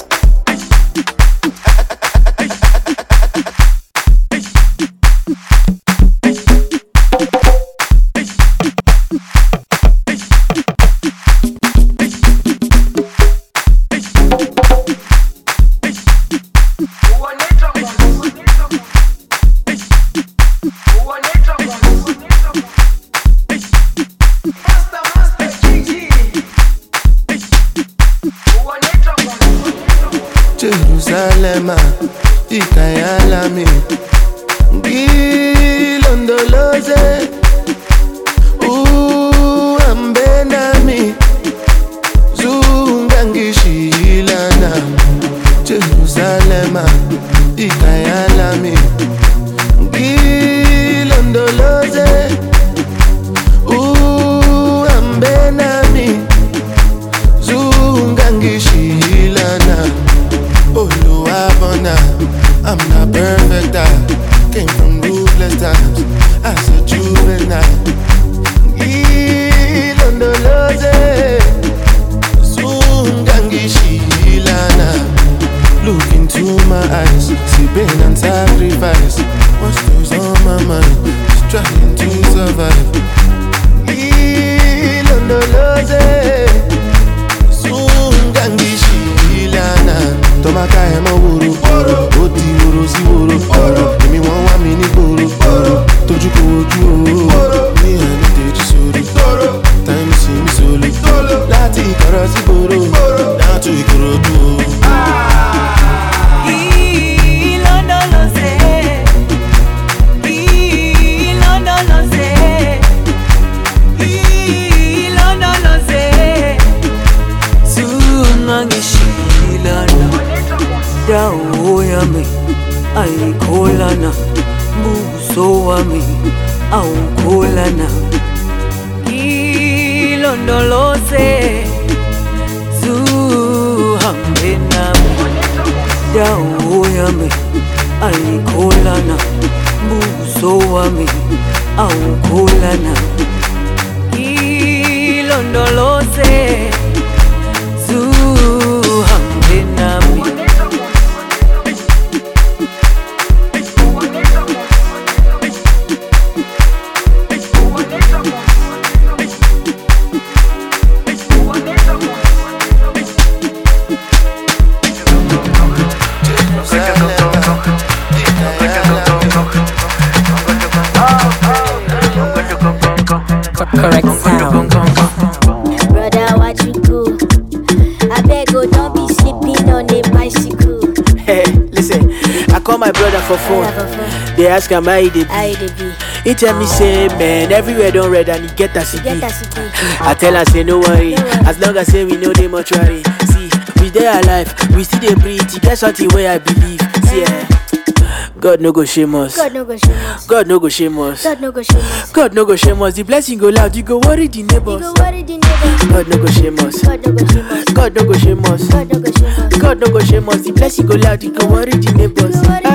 Jerusalem, ikayalami ngilondoloze uhambe nami zungangishilana Jerusalem, ikayalami ngilondoloze uhambe nami zungangishilana Oluwabona, I'm not perfect. I came from ruthless times as a juvenile. dawo yami ayikholana buso wami awukholana ilondoloze zuhambe nami dawo yami ayikholana buso wami awukholana ilondoloze zuhambe nami Correct sound. Brother, what you do? I beg, oh, don't be sleeping on a bicycle. Hey, listen, I call my brother for phone. They ask am how he dey be. He tell me say, man, everywhere don red and he get as he be. I tell am say no worry, as long as say we know dey mortuary. See, we dey alive, we still dey breathe. E get something wey I believe. See, eh, God no go shame us. God no go shame us. God no go shame us. God no go shame us. God no go shame us. The blessing go loud, you go worry the neighbors. You go worry the neighbors. God no go shame us. God no go shame us. God no go shame us. God no go shame us. God no go shame us. The blessing go loud, you go worry the neighbors.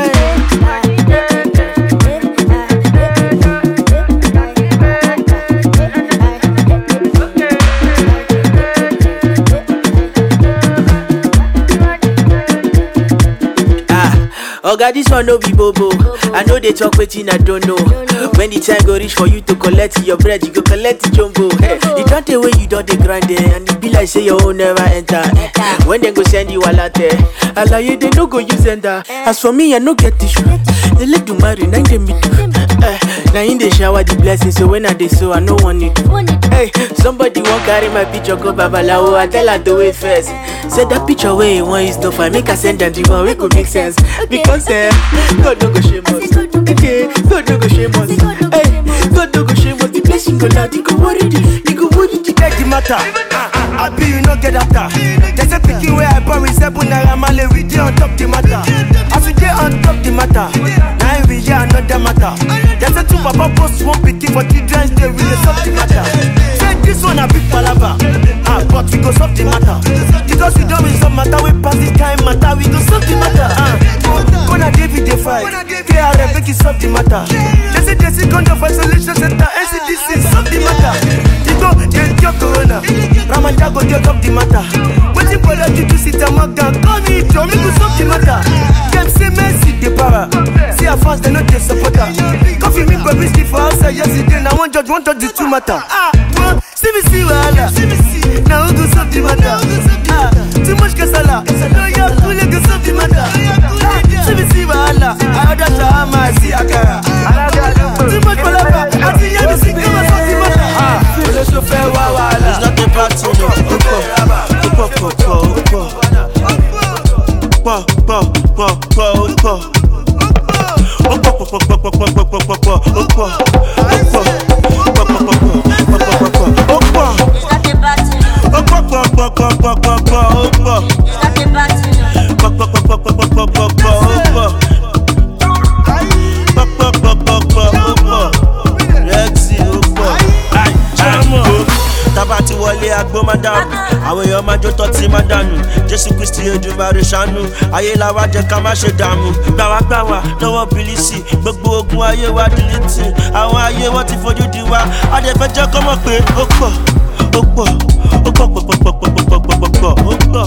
Oga, this one no be bobo. I know they talk wetin I don't know. When the time go reach for you to collect your bread, you go collect the jumbo. Hey, you don't tell when you don't dey grind eh, and it be like say your own never enter. eh. When they go send you a latte, alaye they no go use enter. As for me, I no get issue. They let you marry, nine them me do. Eh, Now in the shower the blessing, so when I dey so I no want it. Hey, somebody won't carry my picture go babalawo. I tell her to wait first. Say that picture where you want is no fine. Make her send them the one wey go make sense. Because eh, God no go shame us. Okay, God no go shame us. Hey, God no go shame us. The blessing go loud, you go worry the, you go worry the. Take the matter. I be you no get after. There's a picking where I born with seven naira male. We dey on top the matter. As we dey on top the matter, now we hear another matter. There's a two papa post one picking for children's day. We dey solve the matter. Say this one a big palava. Ah, but we go solve the matter. Because we don't resolve matter. We pass this kind matter. We go solve the matter. Ah, gonna David dey fight. KRF make it solve the matter. They say they see condom for isolation center. NCDC solve the matter. You go dey cure corona. Ramadan go dey top the matter. Wetin brother you do sit and mark down. Call me Joe, make we solve the matter. Dem say Messi dey para. See how fast they no dey support her. Coffee me baby still for outside yesterday. Now one judge, one judge the two matter. Ah, one see me see wahala. Now who go solve the matter? Ah, too much kasala. No ya cool, go solve the matter. Ah, see me see wahala. I order shawarma, I see akara. Too much palava. I see ya, me see come and solve the matter. Ah, olóṣù fẹ́ wá wàhálà. It's not about to know. Ó pọ̀, ó pọ̀ pọ̀ pọ̀, ó pọ̀. Pọ̀ pọ̀ pọ̀ pọ̀, ó pọ̀. Ó pọ̀ pọ̀ pọ̀ pọ̀ pọ̀ pọ̀ pọ̀ pọ̀ pọ̀ pọ̀, ó pọ̀. Ó pọ̀ pọ̀ pọ̀ pọ̀ pọ̀ pọ̀ pọ̀ pọ̀ pọ̀, ó pọ̀. Ó pọ̀ pọ̀ pọ̀ pọ̀ pọ̀ pọ̀ pọ̀, ó pọ̀. Pọ̀ pọ̀ pọ̀ pọ̀ pọ̀ pọ̀ pọ̀ pọ̀ pọ̀, ó pọ̀. Pọ̀ pọ̀ pọ̀ pọ̀ pọ̀, ó pọ̀. Rexy, ó pọ̀. Jẹ́mọ̀. Tábà ti wọlé agbó máa dànù. Àwọn èèyàn máa jó tọ́ tí máa dànù. Jésù Kristi Èdùmàrè ṣàánú. Ayé la wá jẹ́ ká má ṣe dààmú. Gbàwágbàwá lọ́wọ́ bìlísì. Gbogbo ogun ayé wa dìlítì. Àwọn ayé wọn ti fojú di wa. Adẹ̀fẹ́ jẹ́ kọ́ mọ̀ pé ó pọ̀, ó pọ̀, ó pọ̀ pọ̀ pọ̀ pọ̀ pọ̀ pọ̀ pọ̀ pọ̀ pọ̀, ó pọ̀.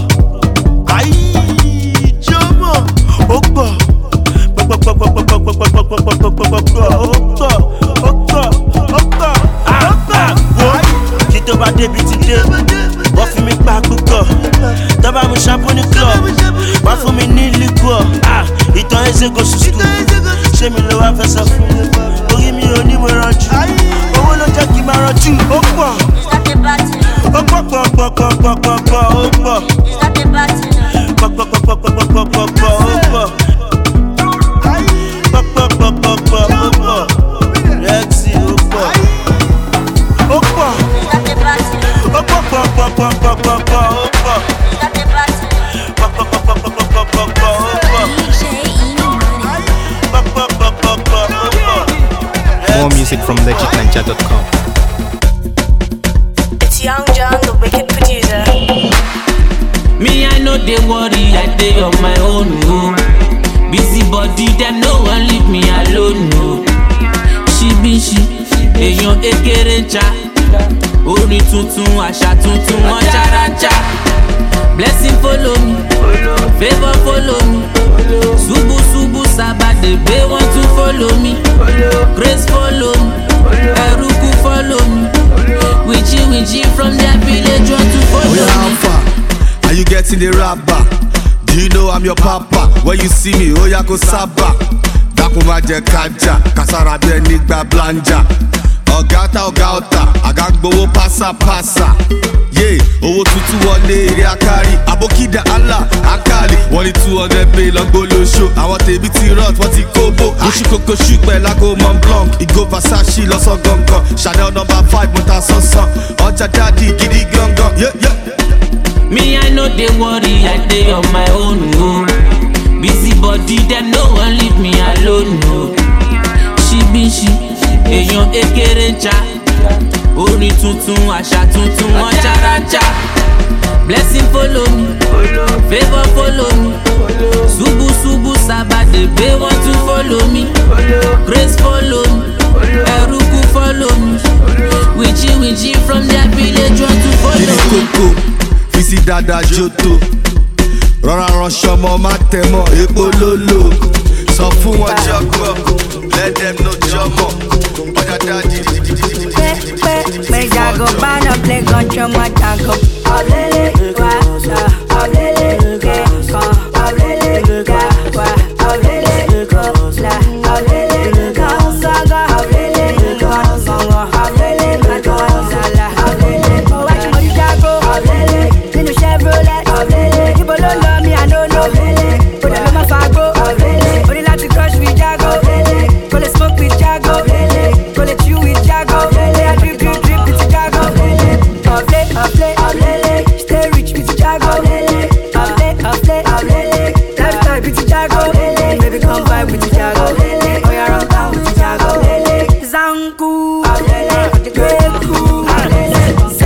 Ayí jọ́mọ̀, ó pọ̀. Pọ̀ pọ̀ pọ̀ pọ̀ pọ̀ pọ̀ pọ̀ pọ̀ pọ̀ pọ̀ pọ̀ pọ̀ pọ̀ pọ̀, ó pọ̀, ó pọ̀, ó pọ̀, ó pọ̀. Wo kí tó bá débi ti dé wọ́n fi mi pa púpọ̀ tọ́ba mu ṣàpọ̀ ní club wọ́n fún mi ní liquor Ah, ìtàn ẹsẹ̀ kò sùn skul ṣé mi ló wá fẹ́ sọ fún orí mi ò ní mo rànjú owó ló jẹ́ kí n máa rànjú ó pọ̀ ó pọ̀ pọ̀ pọ̀ pọ̀ pọ̀ pọ̀ pọ̀ ó pọ̀ pọ̀ pọ̀ pọ̀ pọ̀ pọ̀ pọ̀ pọ̀ pọ̀ pọ̀ ó pọ̀ pọ̀ pọ̀ pọ̀ pọ̀ pọ̀ ó pọ̀ rẹ́ẹ̀tì ó pọ̀ ó pọ̀ ó pọ̀ pọ̀ pọ̀ pọ̀ pọ̀ pọ̀ pọ̀ ó pọ̀ pọ̀ pọ̀ pọ̀ pọ̀ pọ̀ pọ̀ pọ̀ ó pọ̀. music from legitninja.com. It's Young John, the wicked producer. Me, I know they worry, I dey on my own. No. Busy body, them no one leave me alone. No. She be she, èèyàn ekere ń cha. Orin tuntun, àṣà tuntun, wọ́n ṣaraja. Blessing follow me, favour follow me. Subu subu sabade gbé wọ́n tún follow me. Grace follow me, Eruku follow me. Wichi wichi from their village wọ́n tún follow Oh, yeah, how me. far? Are you getting the rapper? Do you know I'm your papa? When you see me, oh yeah, go saba. Dákun má jẹ kájà, kàsára bí ẹni gba blanja. Ọ̀gá ọ̀tá ọ̀gá ọ̀tá, àga gbowó pásápásá. Yé owó tuntun wọlé eré akari. Àbókídà Allah Akali. Wọ́n ní two hundred pay lọ́gbó lóṣù. Àwọn tèmi ti rot, wọ́n ti kóbó. Oṣù kòkó ṣùpẹ̀ lágbo Mont Blanc. Ìgò Versace lọ́sàn gangan. Chanel number five mo ta sánsan. Ọjà dáàdi gidi gangan. Yeah, yeah. Me, I know they worry, I dey on my own. No. Busy body, them no one leave me alone. No. She be she, èèyàn ekere ń cha. Orin tuntun, àṣà tuntun, wọ́n ṣaraja. Blessing follow me, favour follow me. Subu subu sabade gbé wọ́n tún follow me. Grace follow me, Eruku follow me. Wichi wichi from their village wọ́n tún follow Kiri me. koko, fisi dada joto. Rọra ránṣọ ọmọ má tẹ̀ mọ́ epo lólo. Sọ fún wọn jọgbọ́, let them know jọmọ. Ọjà dáàdi. Make Jago ban up, play gun, show my Jago. Olele, wa, sa, olele, ke, ko, olele, ga, wa, olele, ko, la, olele, ko, sa, ga, olele, ko, sa, wa, olele, ma, ko, sa, la, olele. Oh, what you want, Jago? Olele, nínú Chevrolet. Olele, ibo ló lọ mi, I no know. Olele, ó dẹ̀ ló máa fagbó. Olele, ó ní láti crush with Jago. Olele, kò lè smoke with Jago. Olele, kò lè chew with Jago. Olele, I drip, drip, drip with Jago. Olele, ọ̀flẹ̀, ọ̀flẹ̀, olele, stay rich with Jago. Olele, ọ̀flẹ̀, ọ̀flẹ̀, olele, lifestyle with Jago. Olele, baby come vibe with Jago. Olele, oya run down with Jago. Olele, zanku. Olele, kweku. Olele,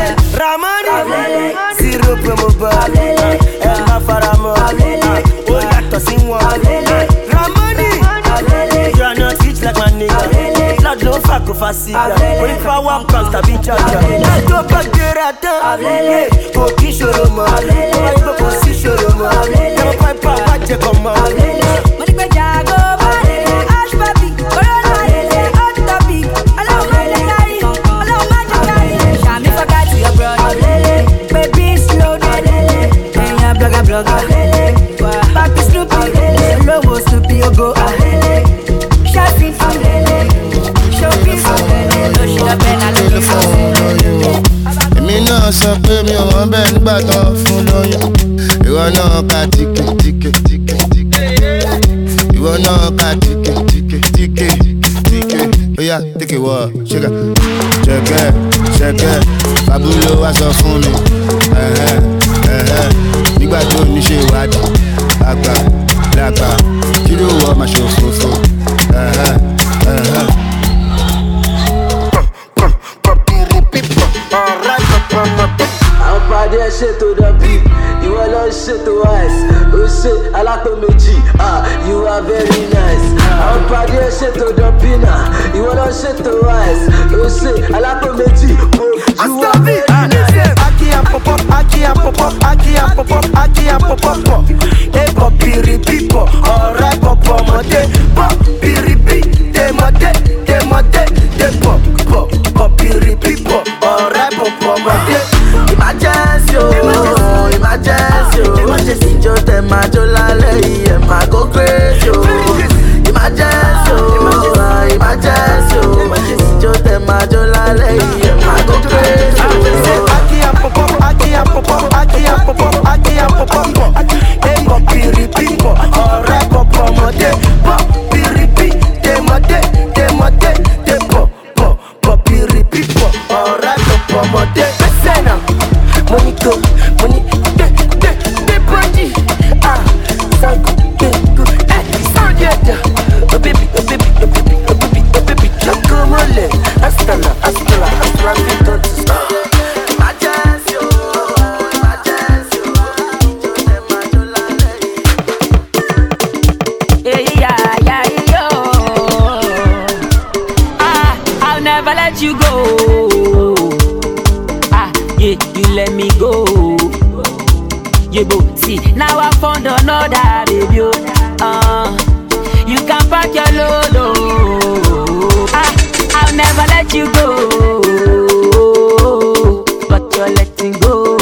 Ramani zero promo bar ẹ má fara mọ́ ó yàtọ̀ sí wọn. Ramani you are not rich like my nigga blood ló fà kó fa síga orí power pounds tàbí jaja. Lájọ́ bá gbéra tán kò kí ṣòro mọ́ wọ́n yóò kò sí ṣòro mọ́ ẹ̀rọ pàápàá wá jẹ kàn mọ́. Mo ní pé Jago bọ́ọ̀lì, ash papi, corona ilé, hot topic, ọlọ́run máa jẹ kárí, ọlọ́run máa jẹ kárí. Ṣàmì fọ́gá to your brother, pé bí slow down, ẹ̀yin blogger blogger, papi Snoopy, olówó Snoopy ogo, ṣáfì, ṣókí, lóṣù lọ́bẹ̀ náà ló ló fọ́. èmi náà sọ pé mi ò wọ́n bẹ́ẹ̀ nígbà tó fún lóyún ìwọ náà ka tíkè tíkè tíkè tíkè ìwọ náà ka tíkè tíkè tíkè tíkè bóyá tíkè wọ ṣẹkẹ ṣẹkẹ ṣẹkẹ fabulo wá sọ fún mi ẹhẹ ẹhẹ nígbà tó ní ṣe ìwádìí àgbà làgbà kí ló wọ ọmọ ṣòfófó ẹhẹ ẹhẹ. àwọn pàdé ẹ ṣètò dọ̀bí ìwọ lọ ṣètò ice ó ṣe alápò méjì ah you are very nice àwọn pàdé ẹ ṣètò dọ̀bí náà ìwọ lọ ṣètò ice ó ṣe alápò méjì mo you are very nice. Aki and pop up, Aki and pop up, Aki and pop up, Aki and pop up, pop. Hey, pop, piri, pipo, alright, pop, pop, mode, pop, piri, pi, de, mode, de, mode, de, pop, pop, pop, piri, pipo, alright, pop, pop, mode. emergency o emergency o emergency jó tẹ máa jó lálẹ́ yìí ẹ̀ máa go crazy o emergency o emergency o emergency jó tẹ máa jó lálẹ́ yìí ẹ̀ máa go crazy o. Aki and pop up, Aki and pop up, Aki and pop up, Aki and pop up, pop. Hey, pop, piri, pipo, alright, pop, pop, mode, pop, piri, pi, de, mode, de, mode, de, pop, pop, pop, piri, pipo, alright, pop, pop, mode. Listen now, money go, money, de, de, de, body, ah, sango, de, go, eh, sound yeah, yeah. oh baby, oh baby, oh baby, oh baby, oh baby, chocolate. let me go. Yeah, bo, see, now I found another baby. oh. Uh, you can pack your load. Oh. Ah, I'll never let you go. But you're letting go.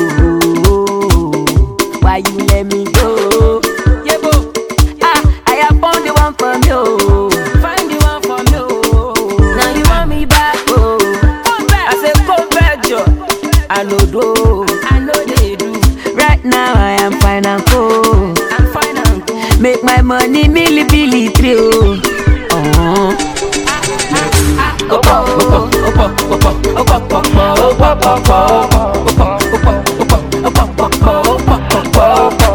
Why you let me go? Yeah, bo. Ah, I have found the one for me. Oh. Find the one for me. Oh. Now you want me back. Oh. I say, come back, Joe. I know do. I know they do. Right now I am fine and cool. I'm fine and cool. Make my money milli billy three. Oh. Uh-huh. Opo, opo, opo, opo, opo, opo, opo, opo, opo, opo, opo, opo, opo, opo,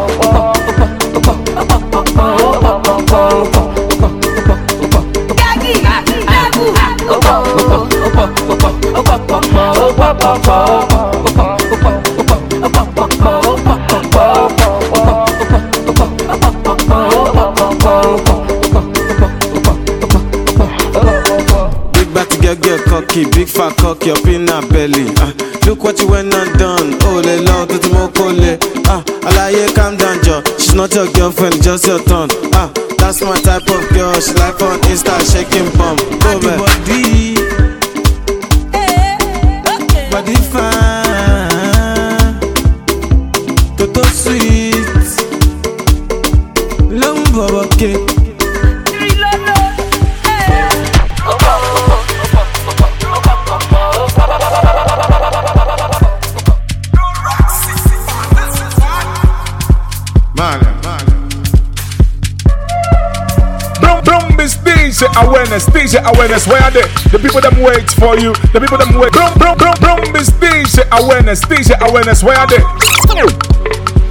Big batty girl get cocky, big fat cocky up in her belly. Ah, look what you went and done. Oh, le long to the mokole. Ah, alaye, calm down, Joe. She's not your girlfriend, just your turn. Ah, that's my type of girl. She like on Insta shaking bum. Go back. Body, body fine, toto sweet, long bubble cake. Brum brum is DJ awareness, DJ awareness. Where are they? The people them wait for you. The people them wait. Brum brum brum brum is DJ awareness, DJ awareness. Where are they?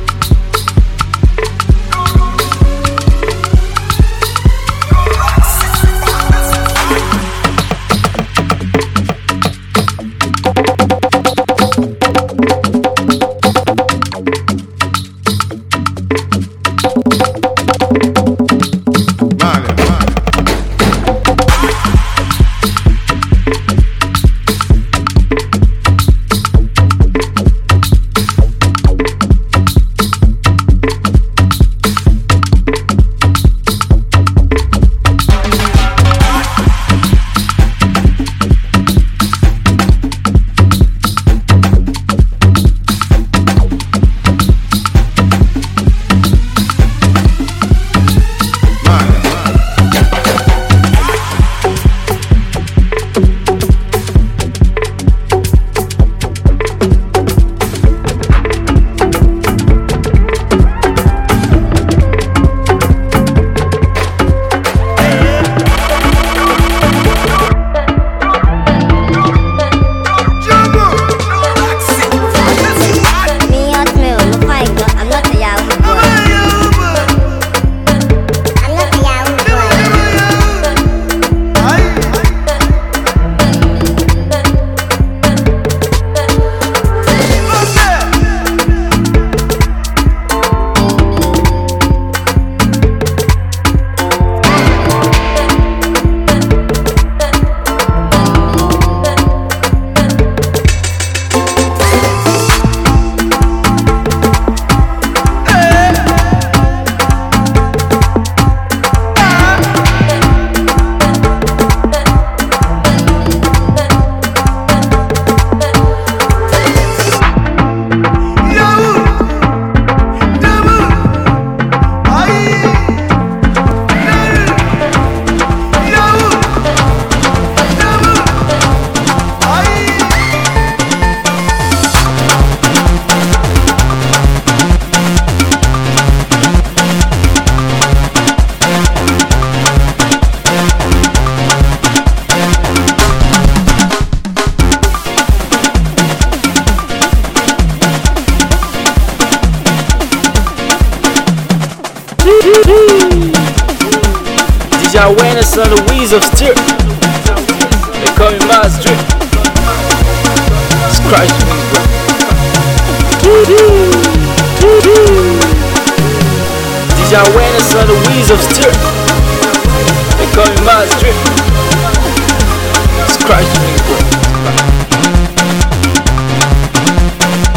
Me hotmail, no fine girl. I'm not a Yahoo boy. I'm not a Yahoo boy. DJ awareness on the wheels of steel. They call me Miles Drip. Scratch me, bro. DJ awareness on the wheels of steel. They call me Miles Drip. Scratch me, bro.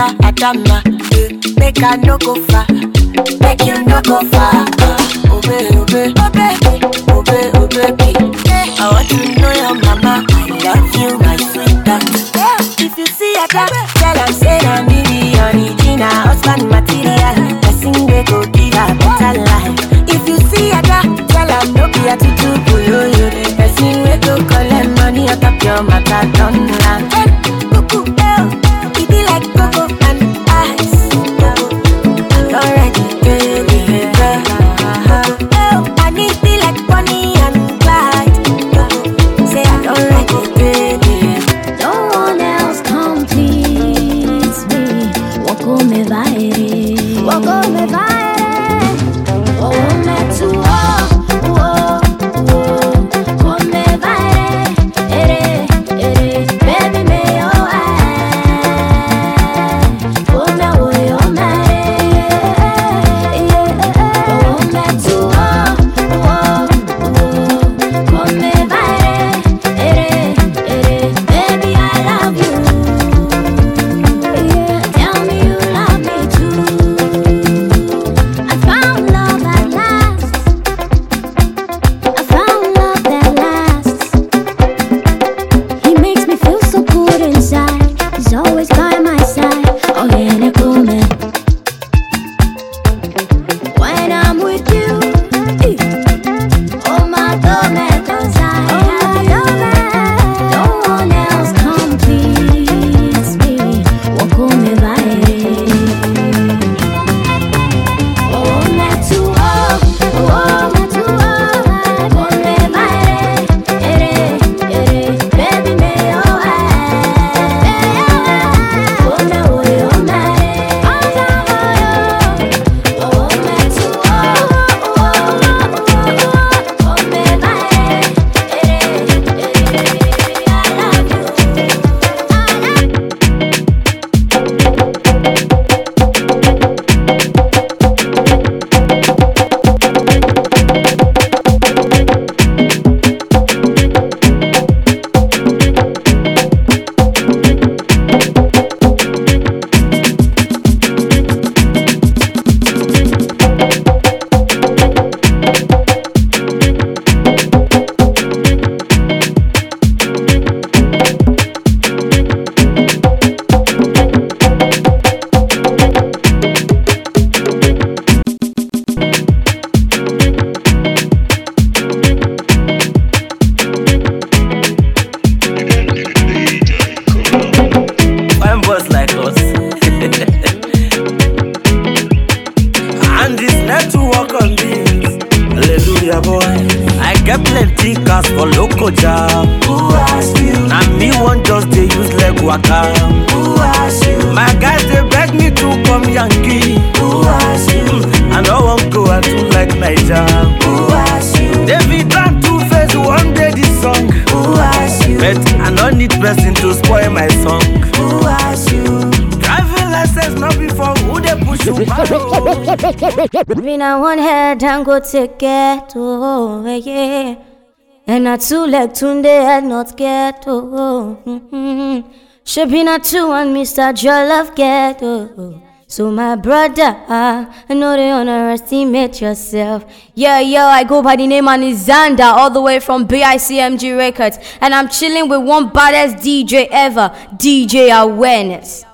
Ada, Adama, eh, make I no go far, make you no go far. Uh, obey, obey, obey, obey, obey, baby. I want to know your mama. I love you, my sweetheart. If you see Ada, tell her say I'm me the original husband material. Person they go give her better life. If you see Ada, tell her no be a tutu boyo The person we go collect money on top your matter don't land. Hey, cuckoo, eh, it be like cocoa and ice. Already, baby, Oh, I need be like Bonnie and Clyde. Say I don't like it, baby. No one else completes me. Wako me vaere, wako me vaere. Oh, me tu oh, oh, oh. Come vaere, ere, ere. Baby me oh eh. Oh me oh oh me. Oh me tu oh, oh, oh. Come vaere, ere, ere. Baby I love you. Tell me you love me too. I found love at last. I found love that lasts. He makes me feel so good inside. He's always by my side. Oh yeah, they call me. When I'm with you, eh. oh my God, man, cause I have you. No one else completes me. Walk on me by Oh, me too, oh, oh, me too, oh, con me baile, ere, ere, baby me oh, eh, oh, me voy, oh, me, oh, me too, oh, oh, con me baile, ere, ere, I love you. Fine boys like us. and this network on this. Hallelujah, boy. I get plenty cars for local job. Who asked you? Now me one just they use leg waka. Who asked you? My guys they beg me to come Yankee. Who asked you? I don't want go and do like Niger. Who asked you? David Brand two face one day this song. Who asked you? But I don't need person to spoil my song. Who asked you? Driving license not before who they push you back. Me na one head and go take it, oh yeah. And na two leg tunde head not get, oh. Mm-hmm. She be na two and Mr. Jollof get, oh. So my brother, I know they underestimate yourself. Yeah, yo, I go by the name Anizanda, all the way from BICMG Records, and I'm chilling with one baddest DJ ever, DJ Awareness.